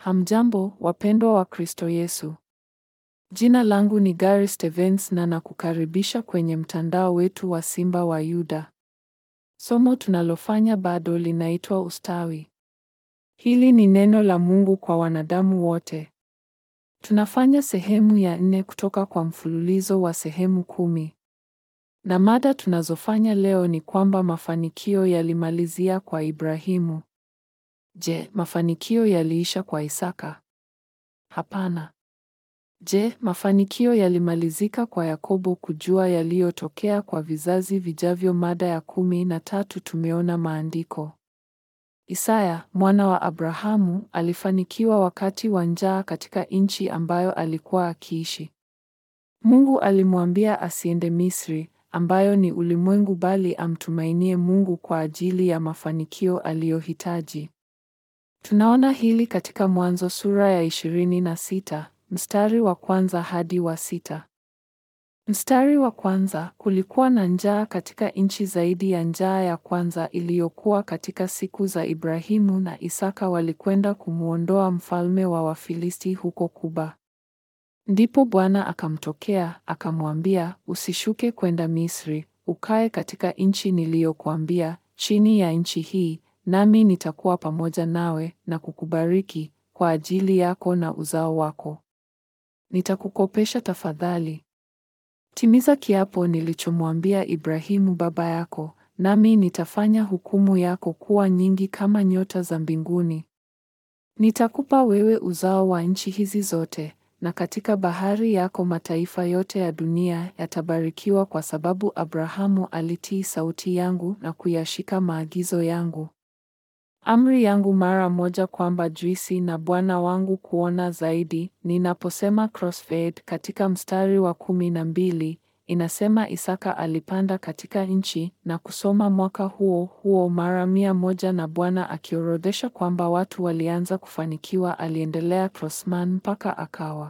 Hamjambo, wapendwa wa Kristo Yesu. Jina langu ni Gary Stevens na nakukaribisha kwenye mtandao wetu wa Simba wa Yuda. Somo tunalofanya bado linaitwa ustawi. Hili ni neno la Mungu kwa wanadamu wote. Tunafanya sehemu ya nne kutoka kwa mfululizo wa sehemu kumi. Na mada tunazofanya leo ni kwamba mafanikio yalimalizia kwa Ibrahimu. Je, mafanikio yaliisha kwa Isaka? Hapana. Je, mafanikio yalimalizika kwa Yakobo kujua yaliyotokea kwa vizazi vijavyo? Mada ya kumi na tatu tumeona maandiko. Isaya, mwana wa Abrahamu, alifanikiwa wakati wa njaa katika nchi ambayo alikuwa akiishi. Mungu alimwambia asiende Misri, ambayo ni ulimwengu bali amtumainie Mungu kwa ajili ya mafanikio aliyohitaji. Tunaona hili katika Mwanzo sura ya ishirini na sita mstari wa kwanza hadi wa sita. Mstari wa kwanza, kulikuwa na njaa katika nchi zaidi ya njaa ya kwanza iliyokuwa katika siku za Ibrahimu na Isaka walikwenda kumwondoa mfalme wa Wafilisti huko Kuba. Ndipo Bwana akamtokea akamwambia, usishuke kwenda Misri, ukae katika nchi niliyokuambia, chini ya nchi hii, nami nitakuwa pamoja nawe na kukubariki kwa ajili yako na uzao wako. Nitakukopesha tafadhali. Timiza kiapo nilichomwambia Ibrahimu baba yako, nami nitafanya hukumu yako kuwa nyingi kama nyota za mbinguni. Nitakupa wewe uzao wa nchi hizi zote, na katika bahari yako mataifa yote ya dunia yatabarikiwa kwa sababu Abrahamu alitii sauti yangu na kuyashika maagizo yangu. Amri yangu mara moja kwamba juisi na Bwana wangu kuona zaidi. Ninaposema crossfade katika mstari wa kumi na mbili inasema Isaka alipanda katika nchi na kusoma mwaka huo huo mara mia moja na Bwana akiorodhesha kwamba watu walianza kufanikiwa. Aliendelea crossman mpaka akawa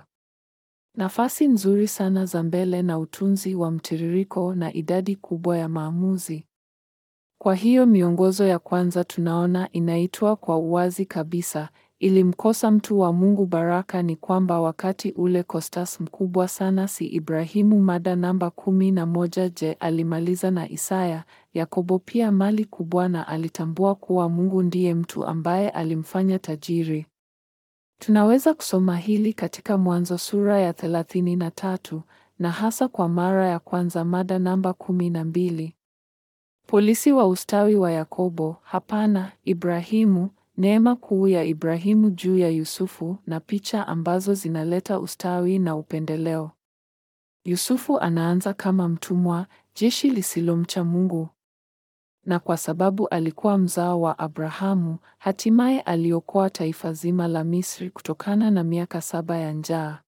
nafasi nzuri sana za mbele na utunzi wa mtiririko na idadi kubwa ya maamuzi. Kwa hiyo miongozo ya kwanza tunaona inaitwa kwa uwazi kabisa, ilimkosa mtu wa Mungu baraka ni kwamba wakati ule Kostas mkubwa sana si Ibrahimu. Mada namba kumi na moja. Je, alimaliza na Isaya? Yakobo pia mali kubwa na alitambua kuwa Mungu ndiye mtu ambaye alimfanya tajiri. Tunaweza kusoma hili katika Mwanzo sura ya thelathini na tatu na hasa kwa mara ya kwanza mada namba kumi na mbili. Polisi wa ustawi wa Yakobo, hapana, Ibrahimu, neema kuu ya Ibrahimu juu ya Yusufu na picha ambazo zinaleta ustawi na upendeleo. Yusufu anaanza kama mtumwa, jeshi lisilomcha Mungu. Na kwa sababu alikuwa mzao wa Abrahamu, hatimaye aliokoa taifa zima la Misri kutokana na miaka saba ya njaa.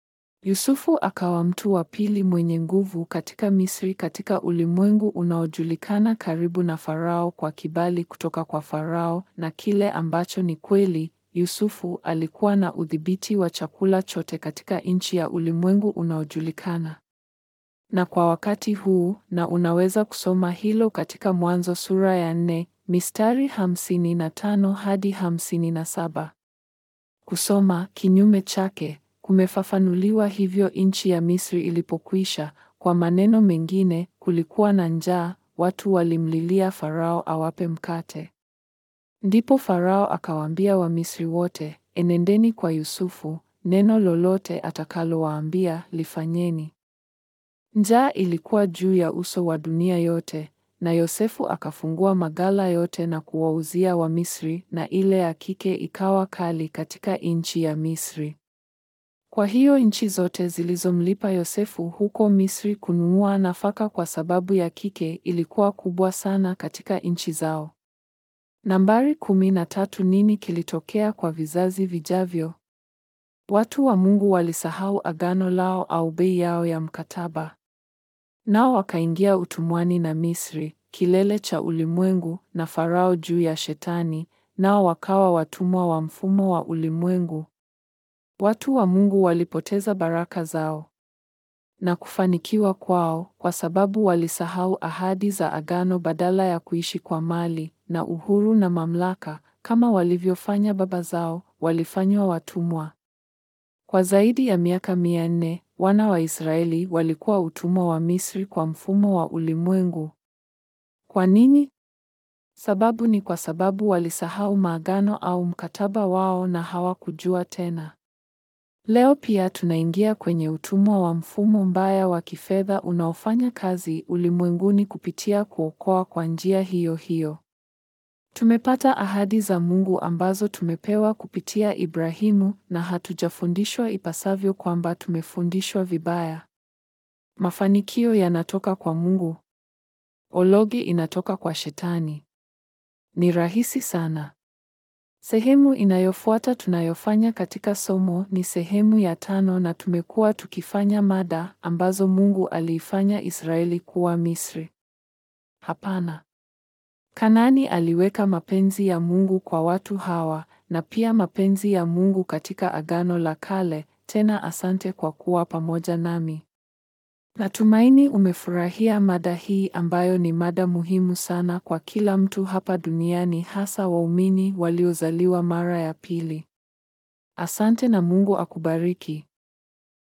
Yusufu akawa mtu wa pili mwenye nguvu katika Misri katika ulimwengu unaojulikana karibu na Farao kwa kibali kutoka kwa Farao na kile ambacho ni kweli, Yusufu alikuwa na udhibiti wa chakula chote katika nchi ya ulimwengu unaojulikana. Na kwa wakati huu, na unaweza kusoma hilo katika Mwanzo sura ya nne, mistari hamsini na tano hadi hamsini na saba. Kusoma kinyume chake kumefafanuliwa hivyo nchi ya Misri ilipokwisha. Kwa maneno mengine, kulikuwa na njaa, watu walimlilia Farao awape mkate. Ndipo Farao akawaambia Wamisri wote, enendeni kwa Yusufu, neno lolote atakalowaambia lifanyeni. Njaa ilikuwa juu ya uso wa dunia yote, na Yosefu akafungua magala yote na kuwauzia Wamisri, na ile ya kike ikawa kali katika nchi ya Misri. Kwa hiyo nchi zote zilizomlipa Yosefu huko Misri kununua nafaka kwa sababu ya kike ilikuwa kubwa sana katika nchi zao. Nambari kumi na tatu. Nini kilitokea kwa vizazi vijavyo? Watu wa Mungu walisahau agano lao au bei yao ya mkataba, nao wakaingia utumwani na Misri, kilele cha ulimwengu, na Farao juu ya Shetani, nao wakawa watumwa wa mfumo wa ulimwengu. Watu wa Mungu walipoteza baraka zao na kufanikiwa kwao kwa sababu walisahau ahadi za agano badala ya kuishi kwa mali na uhuru na mamlaka kama walivyofanya baba zao. walifanywa watumwa. Kwa zaidi ya miaka mia nne, wana wa Israeli walikuwa utumwa wa Misri kwa mfumo wa ulimwengu. Kwa nini? Sababu ni kwa sababu walisahau maagano au mkataba wao na hawakujua tena. Leo pia tunaingia kwenye utumwa wa mfumo mbaya wa kifedha unaofanya kazi ulimwenguni kupitia kuokoa kwa njia hiyo hiyo. Tumepata ahadi za Mungu ambazo tumepewa kupitia Ibrahimu na hatujafundishwa ipasavyo kwamba tumefundishwa vibaya. Mafanikio yanatoka kwa Mungu. Ologi inatoka kwa Shetani. Ni rahisi sana. Sehemu inayofuata tunayofanya katika somo ni sehemu ya tano na tumekuwa tukifanya mada ambazo Mungu aliifanya Israeli kuwa Misri. Hapana. Kanaani aliweka mapenzi ya Mungu kwa watu hawa na pia mapenzi ya Mungu katika Agano la Kale. Tena asante kwa kuwa pamoja nami. Natumaini umefurahia mada hii ambayo ni mada muhimu sana kwa kila mtu hapa duniani hasa waumini waliozaliwa mara ya pili. Asante na Mungu akubariki.